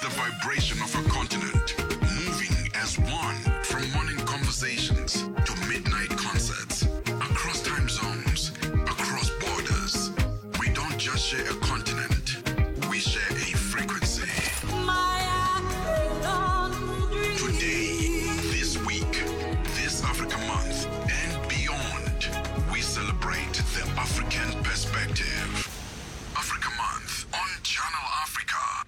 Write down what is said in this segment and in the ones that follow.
the vibration of a continent, moving as one from morning conversations to midnight concerts, across time zones, across borders. We don't just share a continent, we share a frequency. Today, this week, this Africa month, and beyond, we celebrate the African perspective. Africa Month on Channel Africa.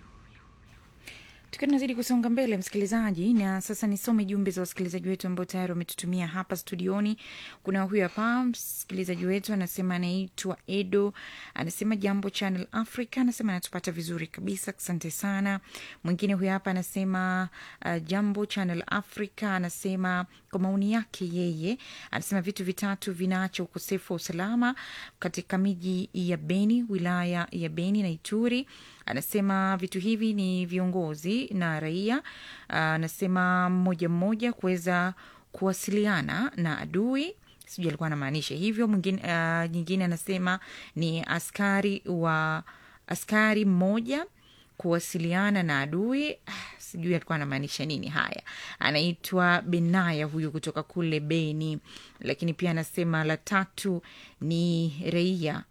tukiwa tunazidi kusonga mbele msikilizaji na sasa nisome jumbe za wasikilizaji wetu ambao tayari wametutumia hapa studioni kuna huyu hapa msikilizaji wetu anasema anaitwa edo anasema jambo channel africa anasema anatupata vizuri kabisa asante sana mwingine huyu hapa anasema uh, jambo channel africa anasema kwa maoni yake yeye anasema vitu vitatu vinaacha ukosefu wa usalama katika miji ya beni wilaya ya beni na ituri anasema vitu hivi ni viongozi na raia Ah, anasema mmoja mmoja kuweza kuwasiliana na adui sijui alikuwa anamaanisha hivyo mwingine uh, nyingine anasema ni askari wa askari mmoja kuwasiliana na adui Ah, sijui alikuwa anamaanisha nini haya anaitwa benaya huyu kutoka kule beni lakini pia anasema la tatu ni raia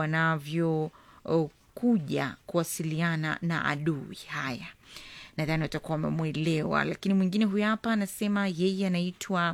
wanavyo oh, kuja kuwasiliana na adui haya nadhani watakuwa wamemwelewa lakini mwingine huyu hapa anasema yeye anaitwa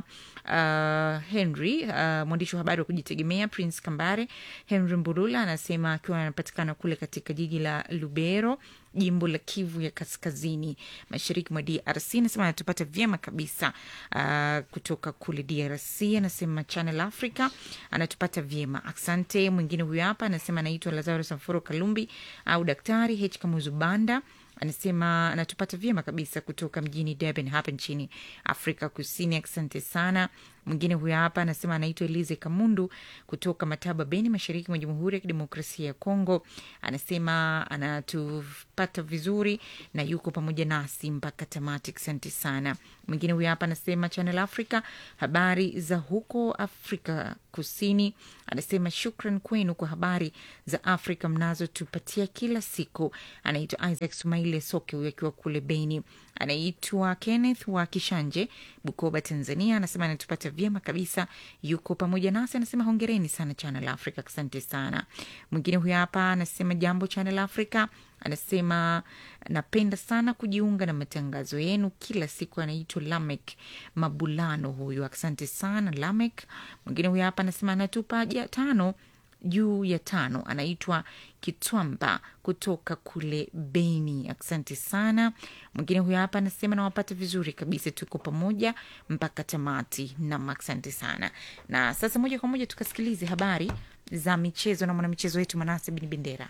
uh, henry uh, mwandishi wa habari wa kujitegemea prince kambare henry mburula anasema akiwa anapatikana kule katika jiji la lubero jimbo la kivu ya kaskazini mashariki mwa drc anasema anatupata vyema kabisa uh, kutoka kule drc anasema channel africa anatupata vyema asante mwingine huyu hapa anasema anaitwa lazaro samforo kalumbi au daktari h kamuzubanda anasema anatupata vyema kabisa kutoka mjini Durban hapa nchini Afrika Kusini. Asante sana. Mwingine huyo hapa anasema anaitwa Elize Kamundu kutoka Mataba, Beni, mashariki mwa Jamhuri ya Kidemokrasia ya Kongo. Anasema anatupata vizuri na yuko pamoja nasi mpaka tamati. Asante sana. Mwingine huyo hapa anasema Channel Africa, habari za huko Afrika Kusini. Anasema shukran kwenu kwa habari za Afrika mnazotupatia kila siku. Anaitwa Isaac Sumaile Soke huyo akiwa kule Beni. Anaitwa Kenneth wa Kishanje, Bukoba, Tanzania. Anasema anatupata vyema kabisa, yuko pamoja nasi. Anasema hongereni sana Channel Africa, asante sana. Mwingine huyo hapa anasema jambo Channel Africa anasema napenda sana kujiunga na matangazo yenu kila siku. Anaitwa Lamek Mabulano huyu, asante sana Lamek. Mwingine huyo hapa anasema anatupa ja tano juu ya tano, anaitwa Kitwamba kutoka kule Beni, asante sana. Mwingine huyo hapa anasema nawapata vizuri kabisa, tuko pamoja mpaka tamati, nam asante sana. Na sasa moja kwa moja tukasikilize habari za michezo na mwanamichezo wetu Manase Bin Bendera.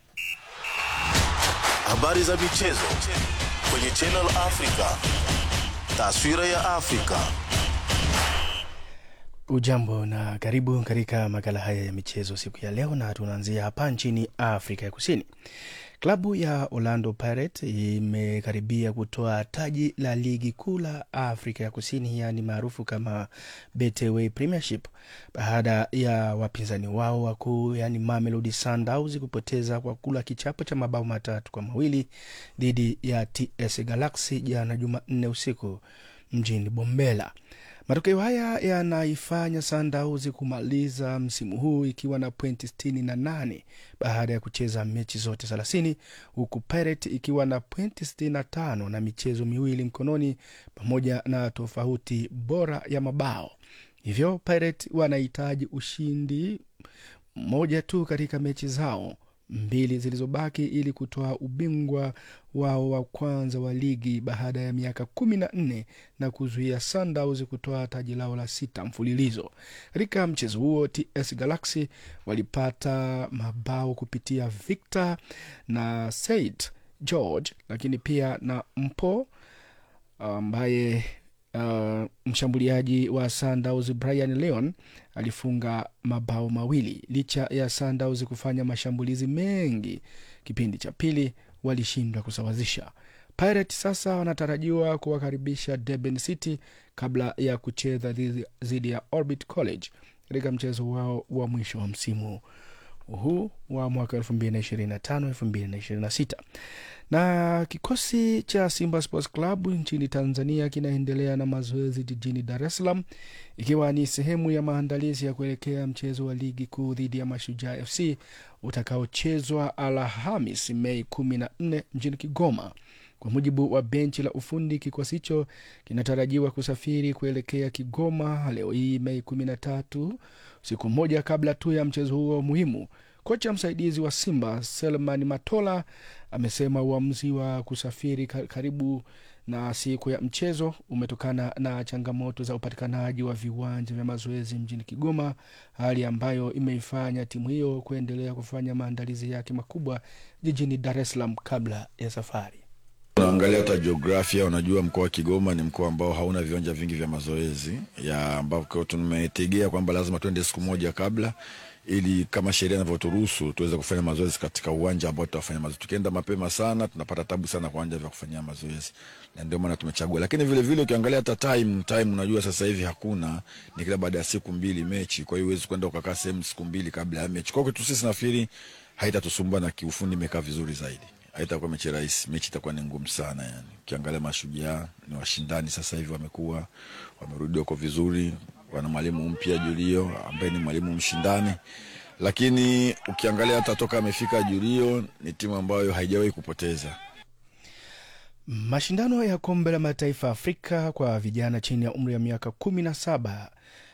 Habari za michezo kwenye Channel Africa. Taswira ya Afrika. Ujambo na karibu katika makala haya ya michezo siku ya leo, na tunaanzia hapa nchini Afrika ya Kusini. Klabu ya Orlando Pirates imekaribia kutoa taji la ligi kuu la Afrika ya Kusini, yaani maarufu kama Betway Premiership, baada ya wapinzani wao wakuu, yaani Mamelodi Sundowns kupoteza kwa kula kichapo cha mabao matatu kwa mawili dhidi ya TS Galaxy jana Jumanne usiku mjini Bombela. Matokeo haya yanaifanya Sundowns kumaliza msimu huu ikiwa na pointi sitini na nane baada ya kucheza mechi zote thelathini huku Pirates ikiwa na pointi sitini na tano na michezo miwili mkononi pamoja na tofauti bora ya mabao. Hivyo Pirates wanahitaji ushindi moja tu katika mechi zao mbili zilizobaki ili kutoa ubingwa wao wa kwanza wa ligi baada ya miaka kumi na nne na kuzuia Sundowns kutoa taji lao la sita mfululizo. Katika mchezo huo, TS Galaxy walipata mabao kupitia Victor na Said George, lakini pia na Mpo ambaye uh, mshambuliaji wa Sundowns Brian Leon alifunga mabao mawili. Licha ya Sundowns kufanya mashambulizi mengi kipindi cha pili, walishindwa kusawazisha. Pirates sasa wanatarajiwa kuwakaribisha Durban City kabla ya kucheza dhidi- dhidi ya Orbit College katika mchezo wao wa mwisho wa msimu huu wa mwaka 2025 2026 Na kikosi cha Simba Sports Club nchini Tanzania kinaendelea na mazoezi jijini Dar es Salaam ikiwa ni sehemu ya maandalizi ya kuelekea mchezo wa ligi kuu dhidi ya Mashujaa FC utakaochezwa Alhamis Mei kumi na nne mjini Kigoma. Kwa mujibu wa benchi la ufundi, kikosi hicho kinatarajiwa kusafiri kuelekea Kigoma leo hii Mei kumi na tatu, siku moja kabla tu ya mchezo huo muhimu. Kocha msaidizi wa Simba Selman Matola amesema uamuzi wa kusafiri ka- karibu na siku ya mchezo umetokana na changamoto za upatikanaji wa viwanja vya mazoezi mjini Kigoma, hali ambayo imeifanya timu hiyo kuendelea kufanya maandalizi yake makubwa jijini Dar es Salaam kabla ya safari. Unaangalia hata jiografia, unajua mkoa wa Kigoma ni mkoa ambao hauna viwanja vingi vya mazoezi ya ambako tumetegea kwamba lazima tuende siku moja kabla ili kama sheria inavyoturuhusu tuweze kufanya mazoezi katika uwanja ambao tutafanya mazoezi. Tukienda mapema sana tunapata tabu sana kwa uwanja vya kufanyia mazoezi, na ndio maana tumechagua. Lakini vile vile ukiangalia hata time time, unajua sasa hivi hakuna, ni kila baada ya siku mbili mechi, kwa hiyo huwezi kwenda ukakaa sehemu siku mbili kabla ya mechi. Kwa hiyo kwetu sisi nafikiri haitatusumbua na kiufundi imekaa vizuri zaidi haitakuwa mechi rahisi. Mechi itakuwa ni ngumu sana yani. Ukiangalia Mashujaa ni washindani sasa hivi, wamekuwa wamerudi wako vizuri, wana mwalimu mpya Julio ambaye ni mwalimu mshindani, lakini ukiangalia hata toka amefika Julio ni timu ambayo haijawahi kupoteza. Mashindano ya kombe la mataifa Afrika kwa vijana chini ya umri ya miaka kumi na saba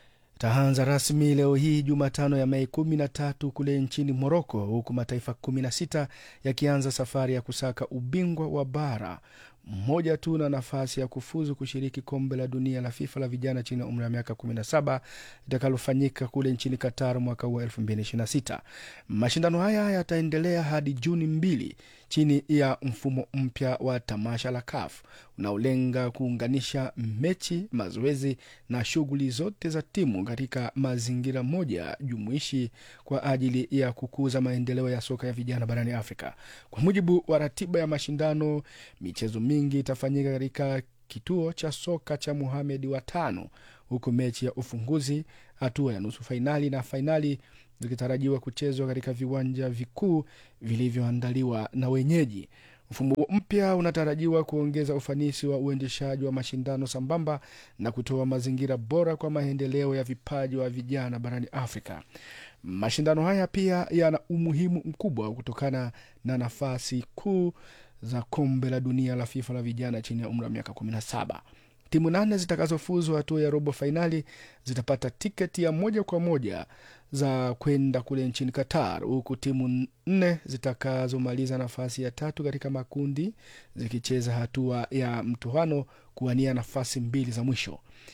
taanza rasmi leo hii Jumatano ya Mei kumi na tatu kule nchini Moroko, huku mataifa kumi na sita yakianza safari ya kusaka ubingwa wa bara mmoja tu na nafasi ya kufuzu kushiriki kombe la dunia la FIFA la vijana chini ya umri wa miaka 17 litakalofanyika kule nchini Qatar mwaka huu wa 2026. Mashindano haya yataendelea hadi Juni mbili chini ya mfumo mpya wa tamasha la CAF unaolenga kuunganisha mechi, mazoezi na shughuli zote za timu katika mazingira moja jumuishi kwa ajili ya kukuza maendeleo ya soka ya vijana barani Afrika. Kwa mujibu wa ratiba ya mashindano, michezo mingi itafanyika katika kituo cha soka cha Muhamed wa tano, huku mechi ya ufunguzi, hatua ya nusu fainali na fainali zikitarajiwa kuchezwa katika viwanja vikuu vilivyoandaliwa na wenyeji. Mfumo huo mpya unatarajiwa kuongeza ufanisi wa uendeshaji wa mashindano sambamba na kutoa mazingira bora kwa maendeleo ya vipaji wa vijana barani Afrika. Mashindano haya pia yana umuhimu mkubwa kutokana na nafasi kuu za kombe la dunia la FIFA la vijana chini ya umri wa miaka 17. Timu nane zitakazofuzu hatua ya robo fainali zitapata tiketi ya moja kwa moja za kwenda kule nchini Qatar, huku timu nne zitakazomaliza nafasi ya tatu katika makundi zikicheza hatua ya mtoano kuwania nafasi mbili za mwisho.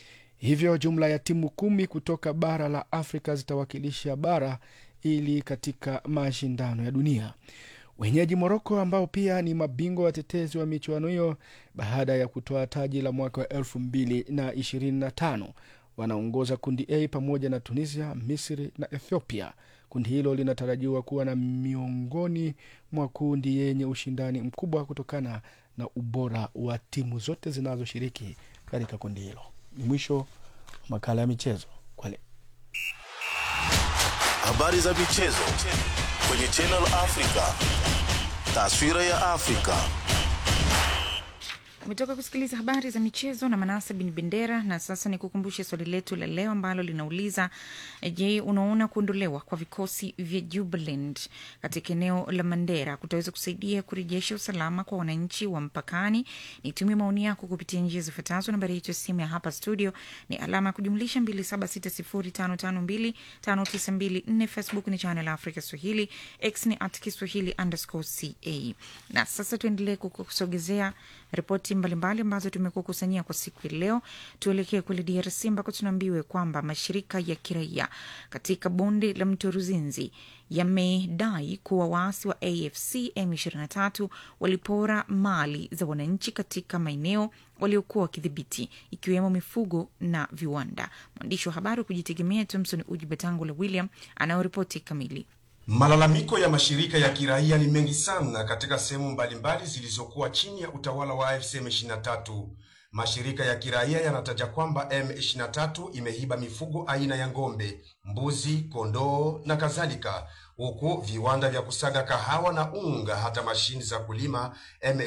Hivyo jumla ya timu kumi kutoka bara la Afrika zitawakilisha bara ili katika mashindano ya dunia. Wenyeji Moroko ambao pia ni mabingwa watetezi wa michuano hiyo baada ya kutoa taji la mwaka wa elfu mbili na ishirini na tano wanaongoza kundi A pamoja na Tunisia, Misri na Ethiopia. Kundi hilo linatarajiwa kuwa na miongoni mwa kundi yenye ushindani mkubwa kutokana na ubora wa timu zote zinazoshiriki katika kundi hilo. Ni mwisho wa makala ya michezo kwa leo. Habari za michezo kwenye Channel Africa. Taswira ya Afrika. umetoka kusikiliza habari za michezo na manasa bin bendera na sasa ni kukumbushe swali letu la leo ambalo linauliza je unaona kuondolewa kwa vikosi vya jubaland katika eneo la mandera kutaweza kusaidia kurejesha usalama kwa wananchi wa mpakani nitumie maoni yako kupitia njia zifuatazo nambari yetu ya simu ya hapa studio ni alama ya kujumlisha 2760552592 facebook ni channel africa swahili x ni at kiswahili underscore ca na sasa tuendelee kukusogezea ripoti mbalimbali ambazo tumekuwa kusanyia kwa siku ya leo. Tuelekee kule DRC ambako tunaambiwe kwamba mashirika ya kiraia katika bonde la mto Ruzinzi yamedai kuwa waasi wa AFC M23 walipora mali za wananchi katika maeneo waliokuwa wakidhibiti ikiwemo mifugo na viwanda. Mwandishi wa habari wa kujitegemea Thomson Uji Batangula William anayoripoti kamili. Malalamiko ya mashirika ya kiraia ni mengi sana katika sehemu mbalimbali zilizokuwa chini ya utawala wa AFC M23. Mashirika ya kiraia yanataja kwamba M23 imehiba mifugo aina ya ng'ombe, mbuzi, kondoo na kadhalika, huku viwanda vya kusaga kahawa na unga hata mashini za kulima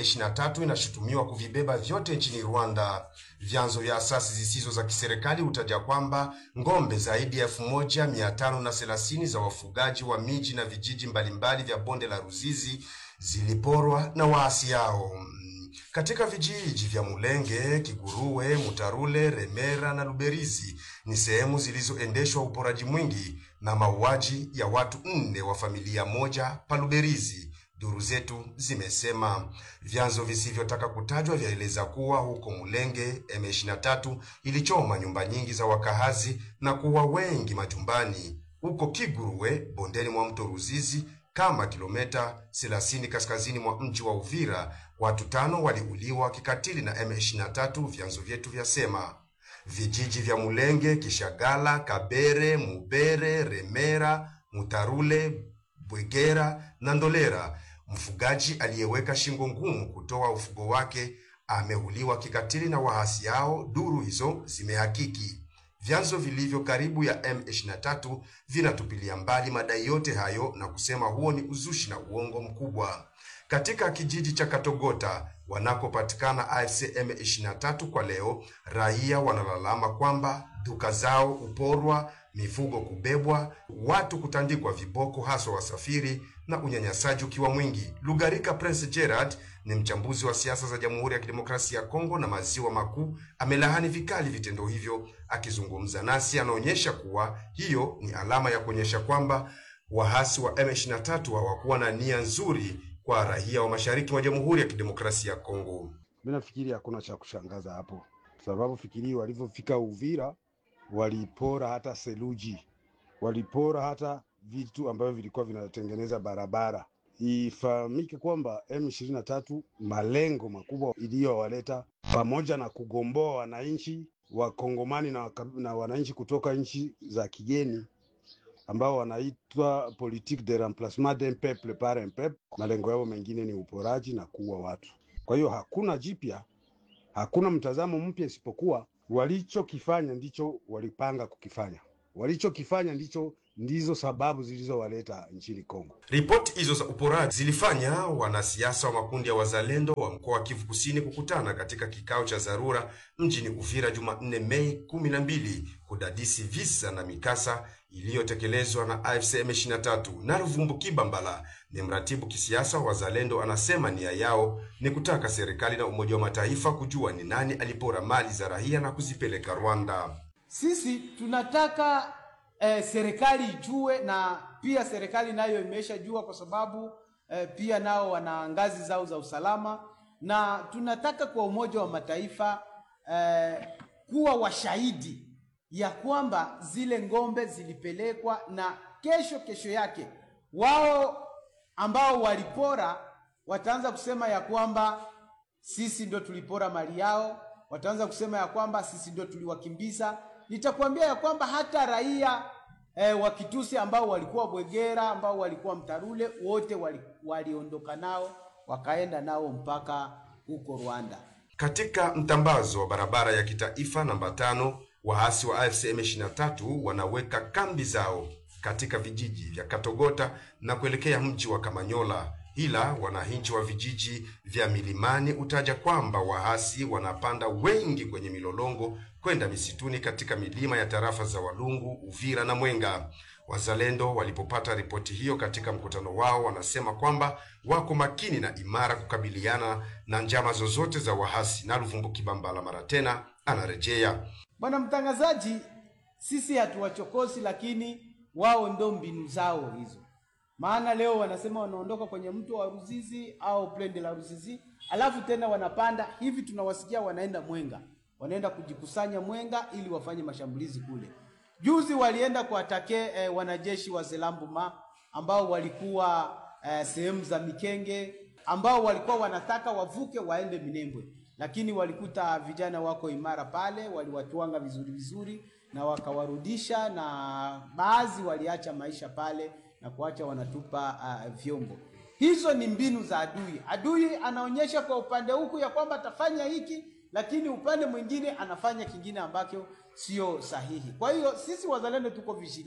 M23 inashutumiwa kuvibeba vyote nchini Rwanda. Vyanzo vya asasi zisizo za kiserikali hutaja kwamba ng'ombe zaidi ya elfu moja mia tano na thelathini za wafugaji wa miji na vijiji mbalimbali vya bonde la Ruzizi ziliporwa na waasi hao. Katika vijiji vya Mulenge, Kiguruwe, Mutarule, Remera na Luberizi ni sehemu zilizoendeshwa uporaji mwingi na mauaji ya watu nne wa familia moja pa Luberizi. Duru zetu zimesema. Vyanzo visivyotaka kutajwa vyaeleza kuwa huko Mulenge M23 ilichoma nyumba nyingi za wakahazi na kuwa wengi majumbani. Huko Kiguruwe, bondeni mwa mto Ruzizi, kama kilomita 30 kaskazini mwa mji wa Uvira, watu tano waliuliwa kikatili na M23, vyanzo vyetu vyasema. Vijiji vya Mulenge, Kishagala, Kabere, Mubere, Remera, Mutarule, Bwegera na Ndolera, mfugaji aliyeweka shingo ngumu kutoa ufugo wake ameuliwa kikatili na waasi hao, duru hizo zimehakiki. Vyanzo vilivyo karibu ya M23 vinatupilia mbali madai yote hayo na kusema huo ni uzushi na uongo mkubwa. Katika kijiji cha Katogota wanakopatikana AFC M23 kwa leo, raia wanalalama kwamba duka zao uporwa, mifugo kubebwa, watu kutandikwa viboko, haswa wasafiri na unyanyasaji ukiwa mwingi. Lugarika Prince Gerard ni mchambuzi wa siasa za Jamhuri ya Kidemokrasia ya Kongo na Maziwa Makuu, amelahani vikali vitendo hivyo. Akizungumza nasi, anaonyesha kuwa hiyo ni alama ya kuonyesha kwamba wahasi wa M23 hawakuwa na nia nzuri kwa raia wa mashariki mwa Jamhuri ya Kidemokrasia ya Kongo. Mimi nafikiri hakuna cha kushangaza hapo, sababu fikiri walivyofika Uvira walipora hata seluji, walipora hata vitu ambavyo vilikuwa vinatengeneza barabara. Ifahamike kwamba M23 malengo makubwa iliyowaleta pamoja na kugomboa wananchi wa Kongomani na, waka- na wananchi kutoka nchi za kigeni ambao wanaitwa politique de remplacement d'un peuple par un peuple. Malengo yao mengine ni uporaji na kuua watu. Kwa hiyo hakuna jipya, hakuna mtazamo mpya, isipokuwa walichokifanya ndicho walipanga kukifanya, walichokifanya ndicho ndizo sababu zilizowaleta nchini Kongo. Ripoti hizo za uporaji zilifanya wanasiasa wa makundi ya wazalendo wa mkoa wa Kivu Kusini kukutana katika kikao cha dharura mjini Uvira Jumanne Mei kumi na mbili kudadisi visa na mikasa iliyotekelezwa na AFC M23. Na Ruvumbu Kibambala ni mratibu kisiasa wa wazalendo, anasema nia yao ni kutaka serikali na Umoja wa Mataifa kujua ni nani alipora mali za raia na kuzipeleka Rwanda. Sisi tunataka eh, serikali ijue na pia serikali nayo imeshajua kwa sababu eh, pia nao wana ngazi zao za usalama, na tunataka kwa Umoja wa Mataifa eh, kuwa washahidi ya kwamba zile ng'ombe zilipelekwa na kesho kesho yake wao ambao walipora wataanza kusema ya kwamba sisi ndio tulipora mali yao, wataanza kusema ya kwamba sisi ndio tuliwakimbiza. Nitakwambia ya kwamba hata raia eh, wa Kitusi ambao walikuwa Bwegera, ambao walikuwa Mtarule, wote wali, waliondoka nao wakaenda nao mpaka huko Rwanda. Katika mtambazo wa barabara ya kitaifa namba tano, waasi wa AFC M23 wanaweka kambi zao katika vijiji vya Katogota na kuelekea mji wa Kamanyola, ila wananchi wa vijiji vya milimani utaja kwamba waasi wanapanda wengi kwenye milolongo kwenda misituni katika milima ya tarafa za Walungu, Uvira na Mwenga. Wazalendo walipopata ripoti hiyo katika mkutano wao, wanasema kwamba wako makini na imara kukabiliana na njama zozote za wahasi. Na Luvumbu Kibambala mara tena anarejea. Bwana mtangazaji, sisi hatuwachokosi, lakini wao ndo mbinu zao hizo. Maana leo wanasema wanaondoka kwenye mto wa Ruzizi au plende la Ruzizi, alafu tena wanapanda hivi, tunawasikia wanaenda Mwenga, wanaenda kujikusanya Mwenga ili wafanye mashambulizi kule. Juzi walienda kuatake eh, wanajeshi wa Zelambuma ambao walikuwa eh, sehemu za Mikenge ambao walikuwa wanataka wavuke waende Minembwe, lakini walikuta vijana wako imara pale, waliwatwanga vizuri vizuri na wakawarudisha, na baadhi waliacha maisha pale na kuacha wanatupa uh, vyombo. Hizo ni mbinu za adui. Adui anaonyesha kwa upande huku ya kwamba atafanya hiki, lakini upande mwingine anafanya kingine ambacho sio sahihi. Kwa hiyo sisi wazalendo tuko vigila,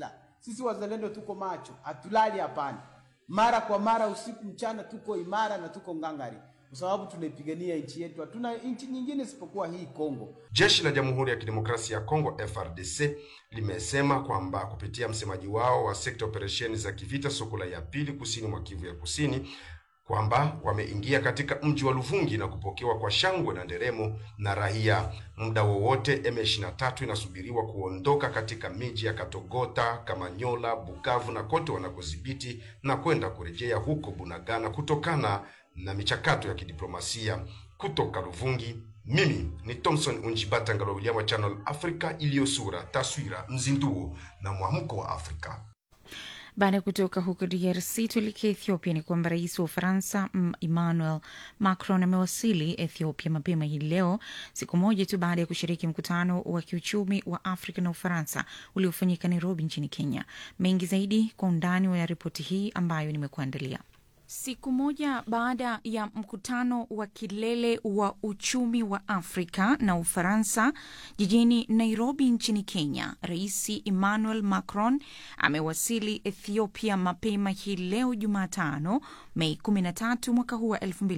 Sisi wazalendo tuko macho, hatulali hapana. Mara kwa mara, usiku mchana, tuko imara na tuko ngangari, kwa sababu tunaipigania nchi yetu. Hatuna nchi nyingine isipokuwa hii Kongo. Jeshi la Jamhuri ya Kidemokrasia ya Kongo FRDC limesema kwamba kupitia msemaji wao wa sekta operesheni za kivita Sokola ya pili kusini mwa Kivu ya Kusini kwamba wameingia katika mji wa Luvungi na kupokewa kwa shangwe na nderemo na raia. Muda wowote M23 inasubiriwa kuondoka katika miji ya Katogota, Kamanyola, Bukavu na kote wanakodhibiti na kwenda kurejea huko Bunagana kutokana na michakato ya kidiplomasia. Kutoka Luvungi, mimi ni Thomson Unjibata Ngalo William wa Channel Africa, iliyo sura, taswira, mzinduo na mwamko wa Afrika. Baada ya kutoka huko DRC tuelekea Ethiopia. Ni kwamba rais wa Ufaransa mm, Emmanuel Macron amewasili Ethiopia mapema hii leo, siku moja tu baada ya kushiriki mkutano wa kiuchumi wa Afrika na Ufaransa uliofanyika Nairobi nchini Kenya. Mengi zaidi kwa undani wa ripoti hii ambayo nimekuandalia. Siku moja baada ya mkutano wa kilele wa uchumi wa Afrika na Ufaransa jijini Nairobi nchini Kenya, Rais Emmanuel Macron amewasili Ethiopia mapema hii leo Jumatano, Mei 13 mwaka huu wa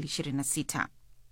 2026.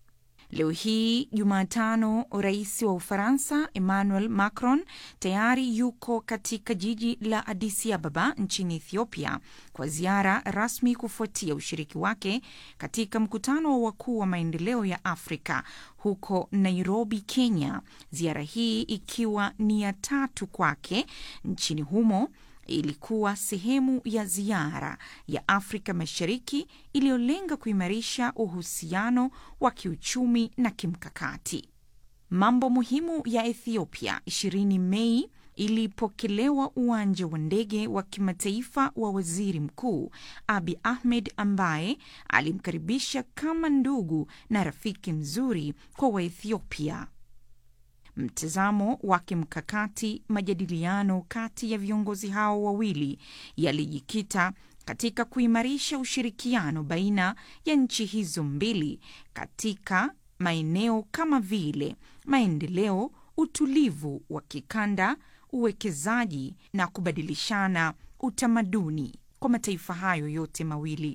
Leo hii Jumatano, rais wa Ufaransa Emmanuel Macron tayari yuko katika jiji la Addis Ababa nchini Ethiopia kwa ziara rasmi kufuatia ushiriki wake katika mkutano wa wakuu wa maendeleo ya Afrika huko Nairobi, Kenya. Ziara hii ikiwa ni ya tatu kwake nchini humo ilikuwa sehemu ya ziara ya Afrika Mashariki iliyolenga kuimarisha uhusiano wa kiuchumi na kimkakati. Mambo muhimu ya Ethiopia 20 Mei ilipokelewa uwanja wa ndege wa kimataifa wa waziri mkuu Abi Ahmed ambaye alimkaribisha kama ndugu na rafiki mzuri kwa Waethiopia. Mtazamo wa kimkakati, majadiliano kati ya viongozi hao wawili yalijikita katika kuimarisha ushirikiano baina ya nchi hizo mbili katika maeneo kama vile maendeleo, utulivu wa kikanda, uwekezaji na kubadilishana utamaduni kwa mataifa hayo yote mawili.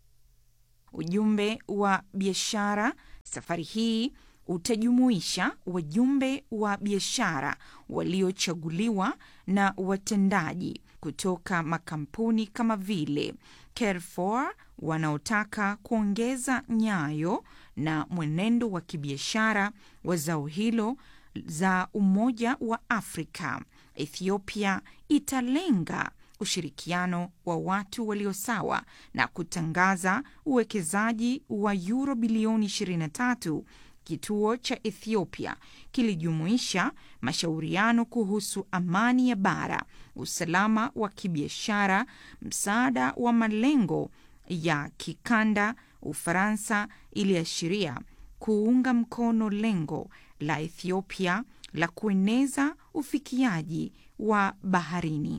Ujumbe wa biashara safari hii utajumuisha wajumbe wa biashara waliochaguliwa na watendaji kutoka makampuni kama vile Carrefour wanaotaka kuongeza nyayo na mwenendo wa kibiashara wa zao hilo za Umoja wa Afrika. Ethiopia italenga ushirikiano wa watu walio sawa na kutangaza uwekezaji wa euro bilioni 23 Kituo cha Ethiopia kilijumuisha mashauriano kuhusu amani ya bara, usalama wa kibiashara, msaada wa malengo ya kikanda. Ufaransa iliashiria kuunga mkono lengo la Ethiopia la kueneza ufikiaji wa baharini.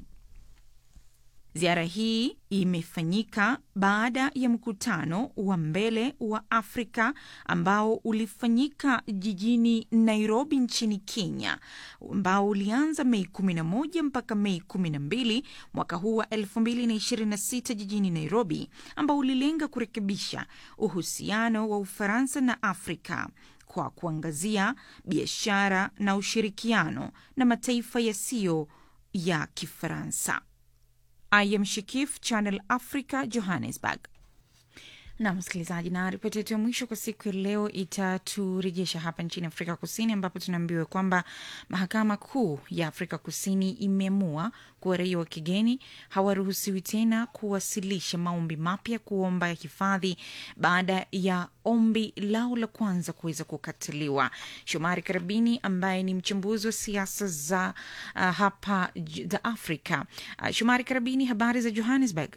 Ziara hii imefanyika baada ya mkutano wa mbele wa Afrika ambao ulifanyika jijini Nairobi nchini Kenya, ambao ulianza Mei 11 mpaka Mei 12 mwaka huu wa 2026 jijini Nairobi, ambao ulilenga kurekebisha uhusiano wa Ufaransa na Afrika kwa kuangazia biashara na ushirikiano na mataifa yasiyo ya Kifaransa. I am Shikif, Channel Africa, Johannesburg. Na msikilizaji, na ripoti yetu ya mwisho kwa siku ya leo itaturejesha hapa nchini Afrika Kusini, ambapo tunaambiwa kwamba mahakama kuu ya Afrika Kusini imeamua kuwa raia wa kigeni hawaruhusiwi tena kuwasilisha maombi mapya kuomba hifadhi baada ya ombi lao la kwanza kuweza kukataliwa. Shomari Karabini ambaye ni mchambuzi wa siasa za uh, hapa za Afrika. Uh, Shomari Karabini, habari za Johannesburg?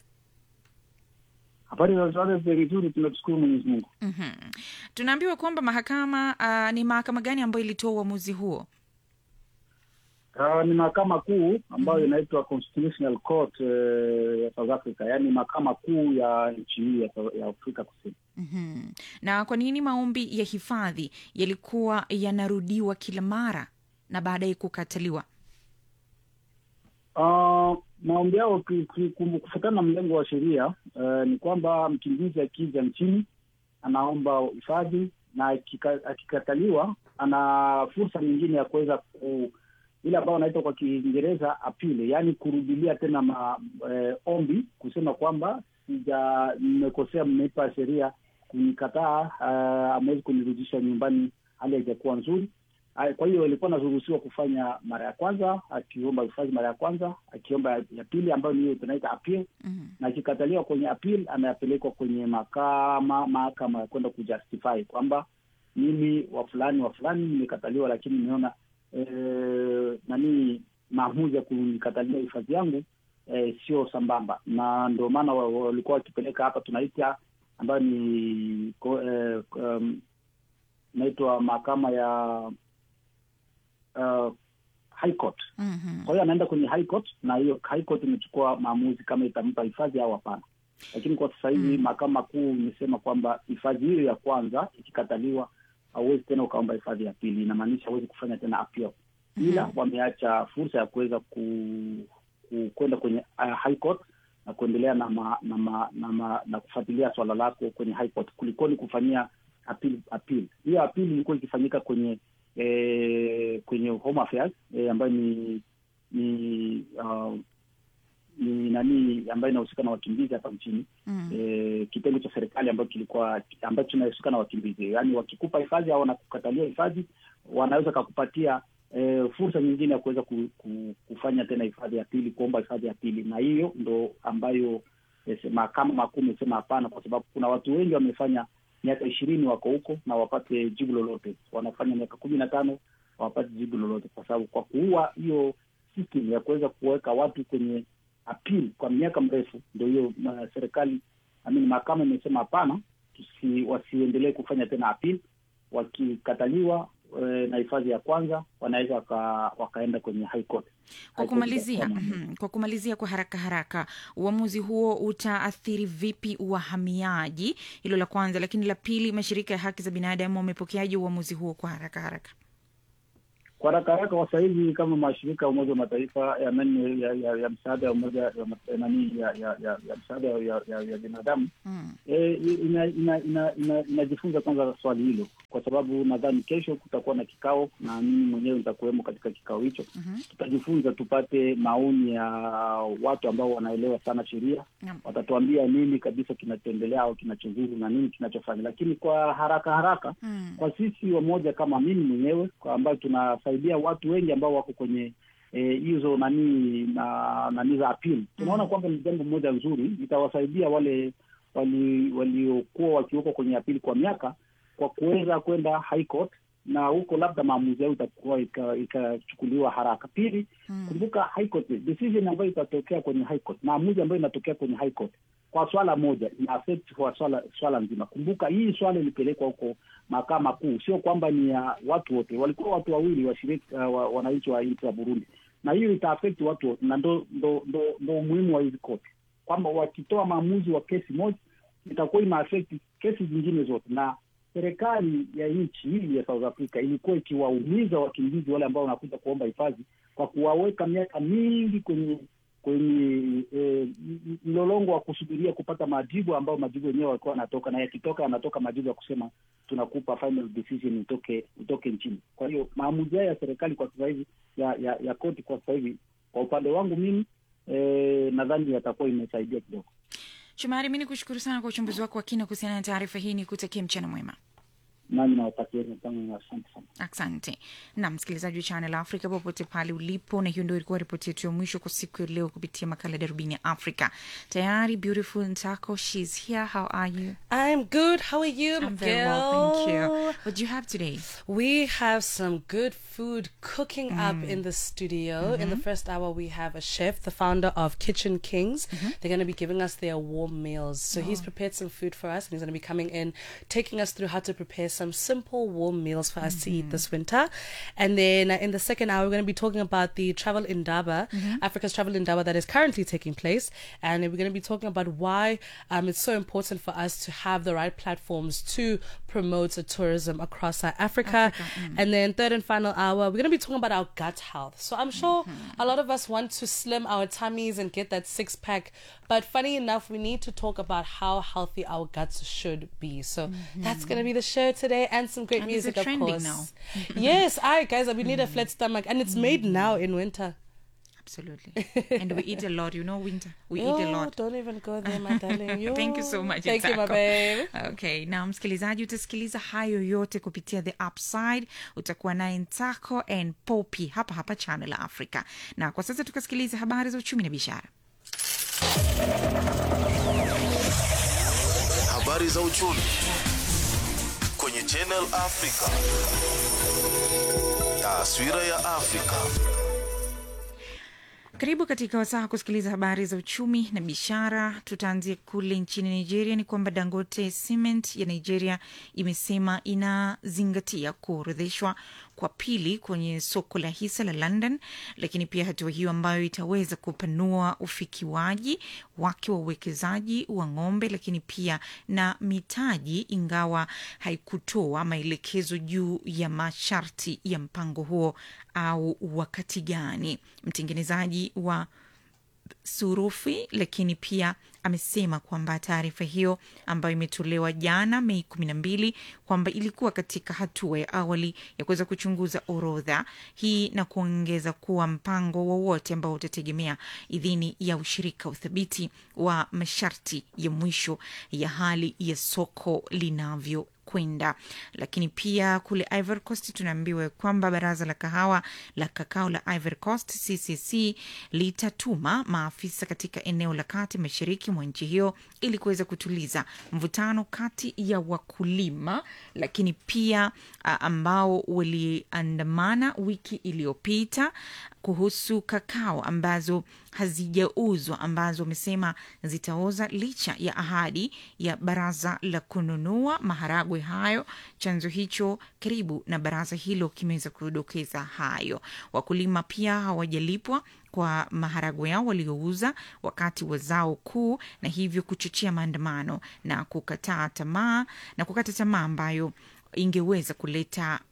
Habari za Johannesburg nzuri, tunashukuru Mwenyezi Mungu. mm-hmm. Tunaambiwa kwamba mahakama uh, ni mahakama gani ambayo ilitoa uamuzi huo? Uh, ni mahakama kuu ambayo inaitwa Constitutional Court uh, ya South Africa, yaani mahakama kuu ya nchi hii ya, ya Afrika Kusini. mm-hmm. Na kwa nini maombi ya hifadhi yalikuwa yanarudiwa kila mara na baadaye kukataliwa? Uh, maombi yao ki- ki- kum- kufuatana na mlengo wa sheria eh, ni kwamba mkimbizi akija nchini anaomba hifadhi na akika- akikataliwa ana fursa nyingine ya kuweza ku ile ambayo wanaita kwa Kiingereza apile, yaani kurudilia tena ma, eh, ombi kusema kwamba sija mmekosea, mmeipa sheria kunikataa, uh, amewezi kunirudisha nyumbani, hali haijakuwa nzuri. Ah, Kwa hiyo ilikuwa anaruhusiwa kufanya mara ya kwanza, akiomba hifadhi mara ya kwanza, akiomba ya ya pili ambayo ni hiyo tunaita appeal, na akikataliwa kwenye appeal anapelekwa kwenye mahakama mahakama ya kwenda kujustify kwamba mimi wa fulani wa fulani nimekataliwa, lakini nimeona eh, nani maamuzi ya kunikatalia hifadhi yangu eh, sio sambamba, na ndio maana wa- wa- walikuwa wakipeleka hapa tunaita ambayo ni ko- eh, um, inaitwa mahakama ya uh, high court. Kwa hiyo anaenda kwenye high court na hiyo high court imechukua maamuzi kama itampa hifadhi au hapana. Lakini kwa sasa hivi mahakama kuu imesema kwamba hifadhi hiyo ya kwanza ikikataliwa, hauwezi tena ukaomba hifadhi ya pili, inamaanisha hauwezi kufanya tena appeal, ila wameacha fursa ya kuweza ku, ku, kwenda kwenye uh, high court na kuendelea na ma, na, ma, na, ma, na kufuatilia swala lako kwenye high court kulikoni kufanyia appeal appeal. Hiyo appeal ilikuwa ikifanyika kwenye eh, kwenye home affairs eh, ambayo ni ni uh, ni nani ambayo inahusika na wakimbizi hapa nchini Mm. eh, kitengo cha serikali ambacho kilikuwa ambacho kinahusika na wakimbizi, yaani wakikupa hifadhi au wanakukatalia hifadhi, wanaweza kakupatia eh, fursa nyingine ya kuweza ku, ku, kufanya tena hifadhi ya pili, kuomba hifadhi ya pili, na hiyo ndo ambayo eh, se- mahakama makuu imesema hapana, kwa sababu kuna watu wengi wamefanya miaka ishirini wako huko na wapate jibu lolote, wanafanya miaka kumi na tano hawapati jibu lolote, kwa sababu kwa kuua hiyo system ya kuweza kuweka watu kwenye appeal kwa miaka mrefu, ndio hiyo ma- serikali amini mahakama imesema hapana, tusi, wasiendelee kufanya tena appeal. Wakikataliwa e, na hifadhi ya kwanza wanaweza waka, wakaenda kwenye high court. Kwa High court kumalizia, itatoa maamuzi. mhm, kwa kumalizia kwa haraka haraka, uamuzi huo utaathiri vipi wahamiaji? Hilo la kwanza, lakini la pili, mashirika ya haki za binadamu wamepokeaje uamuzi huo kwa haraka haraka? kwa haraka haraka kwa sasa hivi kama mashirika ya Umoja wa Mataifa ya, nani, ya, ya, ya msaada ya umoja ya, ma- nani ya, ya, ya, ya msaada ya, ya, ya binadamu Mm. e, ina, ina, ina, ina, inajifunza kwanza swali hilo, kwa sababu nadhani kesho kutakuwa na kikao na mimi mwenyewe nitakuwemo katika kikao hicho. Tutajifunza tupate maoni ya watu ambao wanaelewa sana sheria, Naam. watatuambia nini kabisa kinachoendelea au kinachozuru na nini kinachofanya, lakini kwa haraka haraka Mm. kwa sisi wamoja kama mimi mwenyewe kwa ambayo tunasaidia watu wengi ambao wako kwenye eh, hizo nani na nani za appeal, tunaona kwamba ni jambo moja nzuri, itawasaidia wale wali- waliokuwa wakiwekwa kwenye appeal kwa miaka kwa kuweza kwenda high court na huko labda maamuzi yao itakuwa ika- ikachukuliwa haraka. Pili, kumbuka high court decision ambayo itatokea kwenye high court, maamuzi ambayo inatokea kwenye high court kwa swala moja ina affect kwa swala swala nzima. Kumbuka hii swala ilipelekwa huko mahakama kuu, sio kwamba ni ya watu wote, walikuwa watu wawili washiriki uh, wa, wananchi wa nchi ya Burundi, na hiyo ita affect watu wote, na ndo ndo ndo, ndo umuhimu wa hizi koti kwamba wakitoa maamuzi wa kesi moja itakuwa ina affect kesi zingine zote, na serikali ya nchi hii ya South Africa ilikuwa ikiwaumiza wakimbizi wale ambao wanakuja kuomba hifadhi kwa kuwaweka miaka mingi kwenye kwenye eh, m- mlolongo wa kusubiria kupata majibu ambayo majibu yenyewe walikuwa wanatoka na yakitoka yanatoka majibu ya kusema tunakupa final decision utoke utoke nchini. Kwa hiyo maamuzi haya ya serikali kwa sasa hivi ya, ya, ya koti kwa sasa hivi, kwa upande wangu mimi eh, nadhani yatakuwa imesaidia kidogo. Shumari, mi ni kushukuru sana kwa uchambuzi wako wa kina kuhusiana na taarifa hii, ni kutakia mchana mwema. Nami nawatakieni sana, asante sana. Asante na msikilizaji wa Channel Africa popote pale ulipo, na hiyo ndio ilikuwa ripoti yetu ya mwisho kwa siku ya leo kupitia makala ya darubini ya Afrika. Tayari Beautiful Ntako, she's here. How are you? I'm good. How are you, I'm very well, thank you. Miguel? What do you have today? We have some good food cooking up Mm. in the studio. In the Mhm. first hour, we have a chef, the founder of Kitchen Kings. They're going to be giving us their warm meals. So he's Oh. prepared some food for us, and he's going to be coming in, taking us through how to prepare some some simple warm meals for us to eat this winter. And then uh, in the second hour, we're going to be talking about the travel indaba, Africa's travel indaba that is currently taking place. And we're going to be talking about why um, it's so important for us to have the right platforms to promote uh, tourism across uh, Africa. And then third and final hour, we're going to be talking about our gut health. So I'm sure a lot of us want to slim our tummies and get that six pack. But funny enough, we need to talk about how healthy our guts should be. So that's going to be the show today and some great And is it music, of trending course. now? yes, I guys, we need a flat stomach, and it's made now in winter. Absolutely. and we eat a lot, you know, winter. We eat a Oh, lot. Don't even go there, my darling. Thank you so much. Thank you, my Itako. babe. Okay, na msikilizaji utasikiliza hayo yote kupitia The Upside. Utakuwa naye Ntako and Poppy hapa hapa Channel Africa. Na kwa sasa tukasikiliza habari za uchumi na biashara. Habari za uchumi kwenye Channel Africa. Taswira ya Afrika. Karibu katika wasaa kusikiliza habari za uchumi na biashara. Tutaanzia kule nchini Nigeria. Ni kwamba Dangote Cement ya Nigeria imesema inazingatia kuorodheshwa kwa pili kwenye soko la hisa la London, lakini pia hatua hiyo ambayo itaweza kupanua ufikiwaji wake wa uwekezaji wa ng'ombe, lakini pia na mitaji, ingawa haikutoa maelekezo juu ya masharti ya mpango huo au wakati gani. Mtengenezaji wa surufi lakini pia amesema kwamba taarifa hiyo ambayo imetolewa jana Mei kumi na mbili kwamba ilikuwa katika hatua ya awali ya kuweza kuchunguza orodha hii na kuongeza kuwa mpango wowote ambao utategemea idhini ya ushirika uthabiti wa masharti ya mwisho ya hali ya soko linavyo kwenda lakini pia kule Ivory Coast tunaambiwa kwamba baraza la kahawa la kakao la Ivory Coast CCC litatuma maafisa katika eneo la kati mashariki mwa nchi hiyo ili kuweza kutuliza mvutano kati ya wakulima lakini pia a, ambao waliandamana wiki iliyopita kuhusu kakao ambazo hazijauzwa ambazo wamesema zitaoza licha ya ahadi ya baraza la kununua maharagwe hayo. Chanzo hicho karibu na baraza hilo kimeweza kudokeza hayo. Wakulima pia hawajalipwa kwa maharagwe yao waliouza wakati wa zao kuu, na hivyo kuchochea maandamano na kukataa tamaa na kukata tamaa ambayo ingeweza kuleta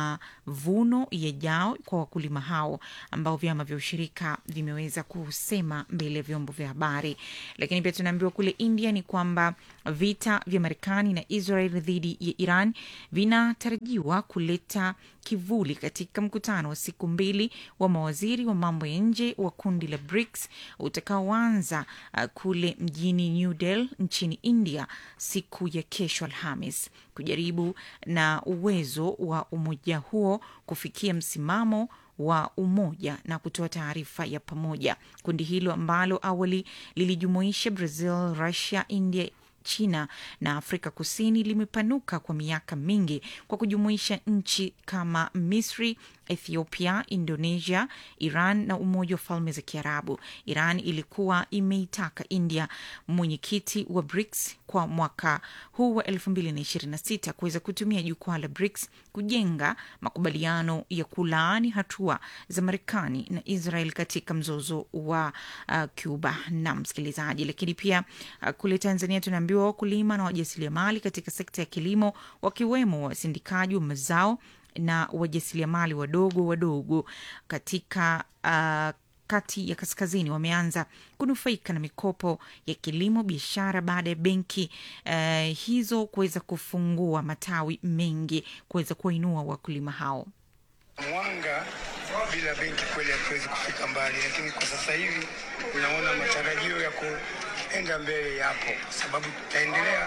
mavuno yajao kwa wakulima hao ambao vyama vya ushirika vimeweza kusema mbele ya vyombo vya habari. Lakini pia tunaambiwa kule India ni kwamba vita vya Marekani na Israel dhidi ya Iran vinatarajiwa kuleta kivuli katika mkutano wa siku mbili wa mawaziri wa mambo ya nje wa kundi la BRICS utakaoanza uh, kule mjini New Delhi nchini India siku ya kesho Alhamis kujaribu na uwezo wa umoja huo kufikia msimamo wa umoja na kutoa taarifa ya pamoja. Kundi hilo ambalo awali lilijumuisha Brazil, Russia, India China na Afrika Kusini limepanuka kwa miaka mingi kwa kujumuisha nchi kama Misri, Ethiopia, Indonesia, Iran na Umoja wa Falme za Kiarabu. Iran ilikuwa imeitaka India, mwenyekiti wa BRICS kwa mwaka huu wa 2026 kuweza kutumia jukwaa la BRICS kujenga makubaliano ya kulaani hatua za Marekani na Israel katika mzozo wa uh, Cuba na msikilizaji. Lakini pia uh, kule Tanzania tunaambiwa wakulima na wajasiriamali katika sekta ya kilimo wakiwemo wasindikaji wa mazao na wajasiriamali wadogo wadogo katika uh, kati ya kaskazini wameanza kunufaika na mikopo ya kilimo biashara baada ya benki uh, hizo kuweza kufungua matawi mengi kuweza kuwainua wakulima hao. Mwanga bila benki kweli hatuwezi kufika mbali, lakini kwa sasa hivi naona matarajio ya kuenda mbele yapo, sababu tutaendelea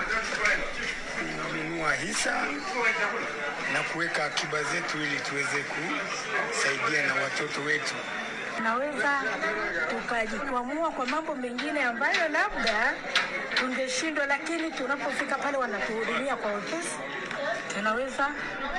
kununua hisa na kuweka akiba zetu ili tuweze kusaidia na watoto wetu. Tunaweza tukajikwamua kwa mambo mengine ambayo labda tungeshindwa, lakini tunapofika pale wanatuhudumia kwa wepesi, tunaweza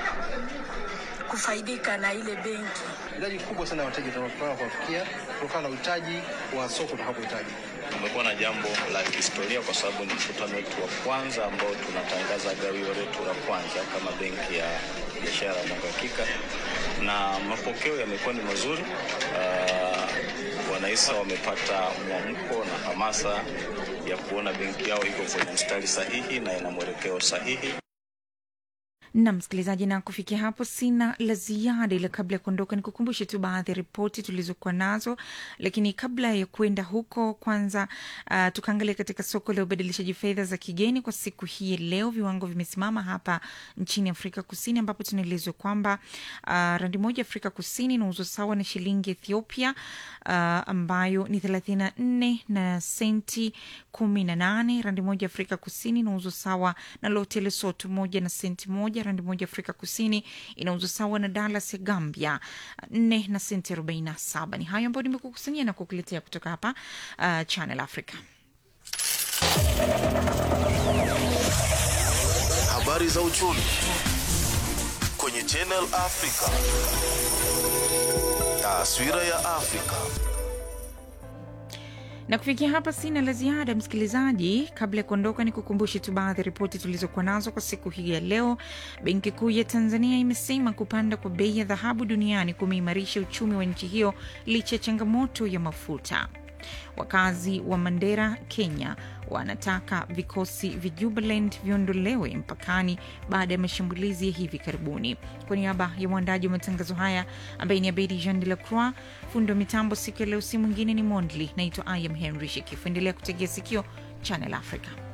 kufaidika na ile benki. Idadi kubwa sana ya wateja tunataka kuwafikia kutokana na uhitaji wa soko tutakapohitaji. Kumekuwa na jambo la kihistoria kwa sababu ni mkutano wetu wa kwanza ambao tunatangaza gawio letu la kwanza kama benki ya biashara na uhakika, na mapokeo yamekuwa ni mazuri. Uh, wanahisa wamepata mwamko na hamasa ya kuona benki yao iko kwenye mstari sahihi na ina mwelekeo sahihi. na msikilizaji, na kufikia hapo sina la ziada, ila kabla ya kuondoka ni kukumbushe tu baadhi ya ripoti tulizokuwa nazo. Lakini kabla ya kuenda huko, kwanza uh, tukaangalia katika soko la ubadilishaji fedha za kigeni kwa siku hii ya leo. Viwango vimesimama hapa nchini Afrika Kusini, ambapo tunaelezwa kwamba uh, randi moja Afrika Kusini inauzwa sawa na shilingi Ethiopia uh, ambayo ni thelathini na nne na senti kumi na nane. Randi moja Afrika Kusini inauzwa sawa na lote Lesotho moja na senti moja. Randi moja Afrika Kusini inauzwa sawa na Dallas ya Gambia nne na senti arobaini na saba. Ni hayo ambayo nimekukusanyia na kukuletea kutoka hapa uh, Channel Africa. Habari za uchumi kwenye Channel Africa. Taswira ya Afrika. na kufikia hapa sina la ziada msikilizaji kabla ya kuondoka ni kukumbushe tu baadhi ya ripoti tulizokuwa nazo kwa siku hii ya leo benki kuu ya tanzania imesema kupanda kwa bei ya dhahabu duniani kumeimarisha uchumi wa nchi hiyo licha ya changamoto ya mafuta wakazi wa mandera kenya wanataka vikosi vya jubaland viondolewe mpakani baada ya mashambulizi ya hivi karibuni kwa niaba ya mwandaji wa matangazo haya ambaye ni abedi jean de la croix fundi wa mitambo siku ya leo si mwingine ni mondli naitwa im henry shekifu endelea kutegea sikio channel africa